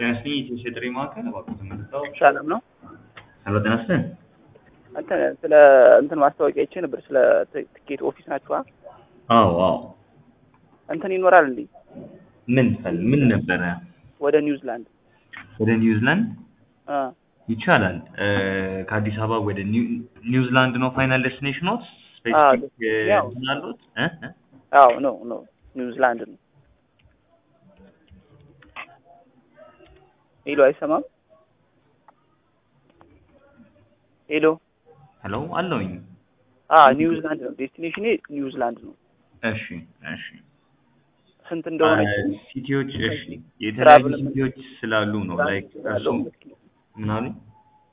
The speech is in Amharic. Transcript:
ጤና ይስጥልኝ የኢትዮ ጥሪ ማዕከል እባክዎ ተመልሰው ሰላም ነው። ሄሎ ጤና ይስጥልኝ አንተ ስለ እንትን ማስታወቂያ አይቼ ነበር። ስለ ት- ትኬት ኦፊስ ናችኋ? አዎ አዎ እንትን ይኖራል እንዴ ምን ፈል ምን ነበረ ወደ ኒውዚላንድ? ወደ ኒውዚላንድ አ ይቻላል እ ከአዲስ አበባ ወደ ኒው- ኒውዚላንድ ነው ፋይናል ዴስቲኔሽኖት አዎ፣ ስፔሲፊክ ያው። እንትን አሉት እ እ አዎ ነው ነው ኒውዚላንድ ነው። ሄሎ አይሰማም? ሄሎ ሄሎ አለውኝ አ ኒውዚላንድ ነው ዴስቲኔሽኔ ኒውዚላንድ ነው። እሺ እሺ ስንት እንደሆነ አ፣ ሲቲዎች እሺ የተለያዩ ትራቭል ምን- ሲቲዎች ስላሉ ነው ላይክ እሱ ያለው ምን አሉኝ